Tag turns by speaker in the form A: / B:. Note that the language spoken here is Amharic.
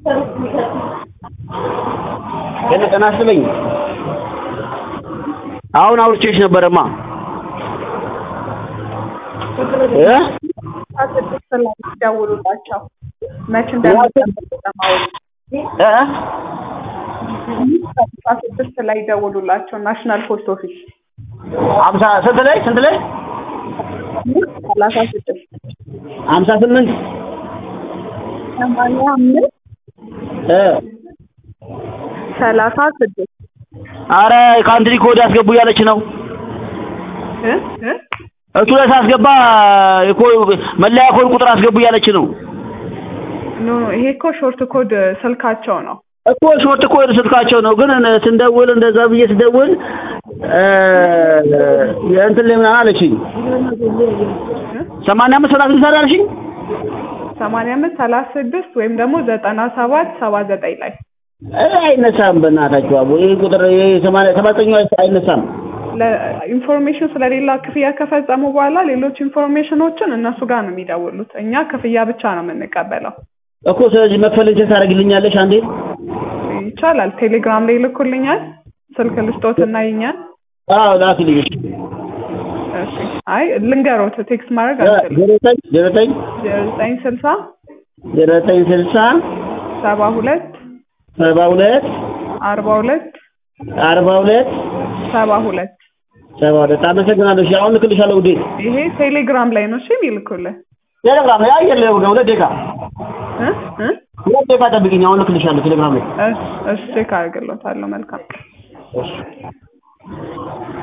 A: ገና ጤና ይስጥልኝ። አሁን አውርቼሽ ነበረማ እ
B: ስድስት ላይ ደውሉላቸው መች እንደሚጠብቁ ለማወቅ
A: እ
B: አስራ ስድስት ላይ ደውሉላቸው ናሽናል ፖስት ኦፊስ
A: ሀምሳ ስንት ላይ ስንት ላይ
B: ሰላሳ ስድስት
A: ሀምሳ ስምንት
B: ሰማንያ አምስት
A: እ
B: ሰላሳ ስድስት
A: አረ ካንትሪ ኮድ ያስገቡ እያለች ነው።
B: እ እ
A: እሱ ላይ ሳስገባ የኮ- መለያ ኮድ ቁጥር አስገቡ እያለች ነው
B: ኖ ኖ ይሄ እኮ ሾርት ኮድ ስልካቸው ነው
A: እኮ ሾርት ኮድ ስልካቸው ነው። ግን እነ- ስንደውል እንደዛ ብዬ ስደውል እ የእንትን ላይ ምናምን አለችኝ። ሰማንያ አምስት ሰላሳ ስልሳ አለችኝ።
B: ሰማንያ አምስት ሰላሳ ስድስት ወይም ደግሞ ዘጠና ሰባት ሰባ ዘጠኝ ላይ
A: እ አይነሳም። በእናታችሁ አቦ ይሄ ቁጥር ይሄ ሰማንያ ሰባተኛው አይነሳም።
B: ኢንፎርሜሽን ስለሌላ ክፍያ ከፈጸሙ በኋላ ሌሎች ኢንፎርሜሽኖችን እነሱ ጋር ነው የሚደውሉት። እኛ ክፍያ ብቻ ነው የምንቀበለው።
A: እኮ ስለዚህ መክፈል እንትን ታደርግልኛለሽ አንዴ?
B: ይቻላል። ቴሌግራም ላይ ይልኩልኛል። ስልክ ልስጦት እና ይኛል።
A: አዎ ላክልኝ። እሺ።
B: እሺ። አይ ልንገሮት፣ ቴክስት ማድረግ አልችልም።
A: ዜሮ ዘጠኝ ዜሮ ዘጠኝ
B: ዜሮ ዘጠኝ ስልሳ
A: ዜሮ ዘጠኝ ስልሳ
B: ሰባ ሁለት
A: ሰባ ሁለት
B: አርባ ሁለት
A: አርባ ሁለት
B: ሰባ ሁለት
A: ሰባ ሁለት አመሰግናለሁ። እሺ አሁን ልክልሻለሁ ውዴ።
B: ይሄ ቴሌግራም ላይ ነው እሺ የሚልኩልህ
A: ቴሌግራም ላይ አየር ላይ ሁለት ደቂቃ
B: እ እ
A: ሁለት ደቂቃ ጠብቂኝ። አሁን ልክልሻለሁ ቴሌግራም ላይ
B: እሺ፣ እሺ ቼክ አድርግሎታለሁ። መልካም
A: እሺ